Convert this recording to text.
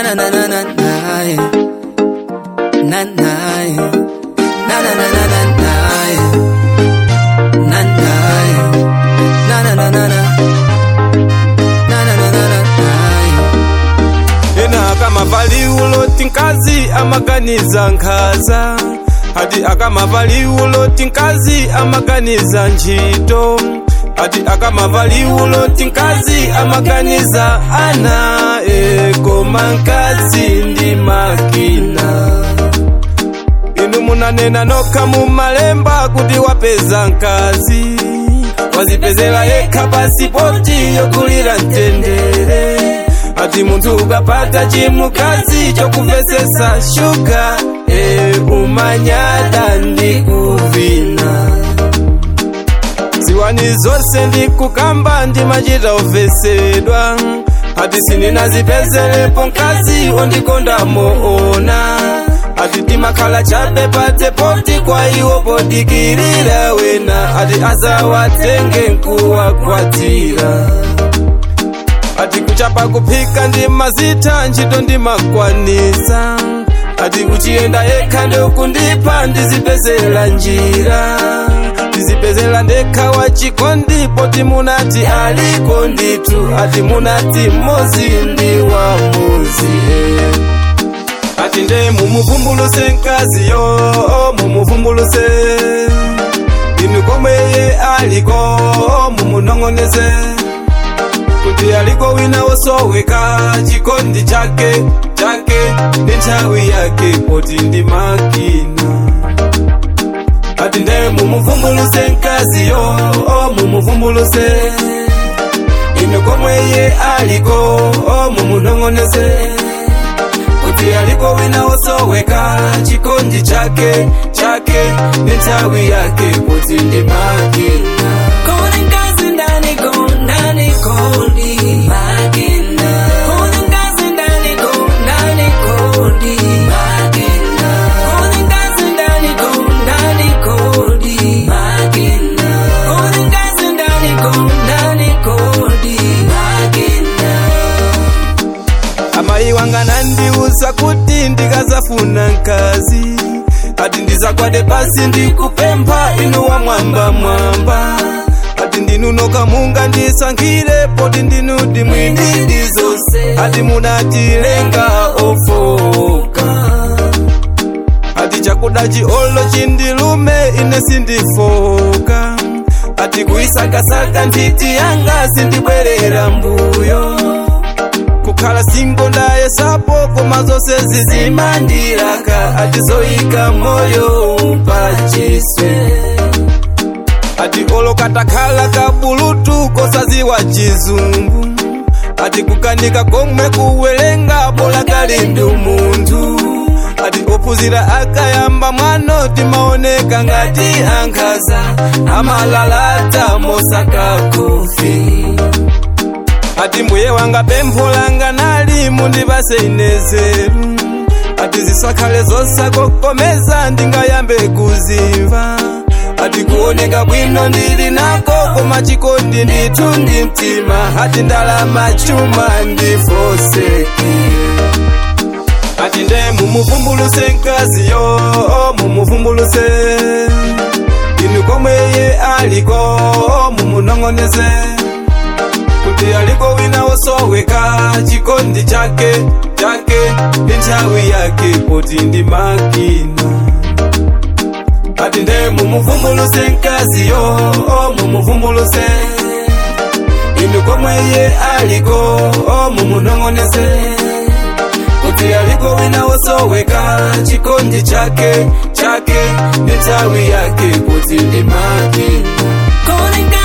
na na na na na yeah. na na yeah. na na na na na na yeah. na na yeah. na na na na na na na na na na yeah. ena akamavaliulo tinkazi amaganiza nkhaza ati akamavaliulo tinkazi amaganiza ntchito ati akamavaliulo tinkazi amaganiza ana ekoma nkazi ndi makina inu munanena nokha mumalemba kuti wapeza nkazi wazipezera yekha pasipoti yokulira mtendere ati munthu ukapata chimukazi chokuvesesa shuga e umanyada ndi kuvina ziwani zonse ndikukamba ndimachita uvesedwa ati sindinazipezerepo nkazi ondikonda moona ati timakhala chabe patsepoti kwa iwo podikirira wena ati azawatenge nkuwakwatira ati kuchapa kuphika ndi mazita ntchito ndimakwanisa ati kuchiyenda yekha ndokundipa ndizipezera njira ndizipezera ndekha wachikondi poti munati aliko nditu ati munati mmozi ndi wa muzi eh. ati nde mumuvumbuluse nkaziyo mumuvumbuluse inu komweye aliko mumunong'oneze kuti aliko wina wosoweka chikondi chake chake ndi nthawi yake poti ndi makina ati nde mumuvumbuluse nkaziyo mumuvumbuluse inu komweye aliko mumunong'oneze kuti aliko wina wosoweka chikondi chake chake ndi nthawi yake poti ndi makina Kone nkazi ndani ko ndani kodi makina Kone nkazi ndani ko ndani kodi makina Kone nkazi ndani ko ndani kodi makina Kone nkazi ndani ko ndani kodi makina amayi wanga nandiuza kuti ndikazafuna nkazi ati ndizakwate pasi ndikupempha inu wa mwamba mwamba ati ndinunoka munga ndisankhire poti ndinudi mwini ndizonse ati munatilenga ofoka ati chakuda chiolo chindilume ine sindifoka ati kuisakasaka ntiti yanga sindibwerera mbuyo kukhala singo ndayesapo koma zonse zizimandilaka ati zoyika moyo upachiswe ati olokatakhala kabulutu kosaziwa chizungu ati kukanika komwe kuwelenga bola kali ndi umunthu ati ophunzira akayamba mwano timaoneka ngati ankhaza amalalata mosaka kofi ati mbuye wanga pempho langa nali mundipase inezeru ati zisakhale zosakokomeza ndingayambe kuzimva ati kuoneka bwino ndili nako koma chikondi ndithu ndi mtima ati ndalama chuma ndifoseki ati nde mumuvumbuluse nkaziyo mumuvumbuluse inu komweye aliko mumunong'oneze kuti aliko wina wosoweka chikondi chake chake ndi nthawi yake poti ndi makina ati nde mumuvumbuluse nkaziyo mumuvumbuluse inu komweye aliko mumunong'oneze kuti aliko wina wosoweka chikondi chake chake ndi nthawi yake poti ndi makina Kone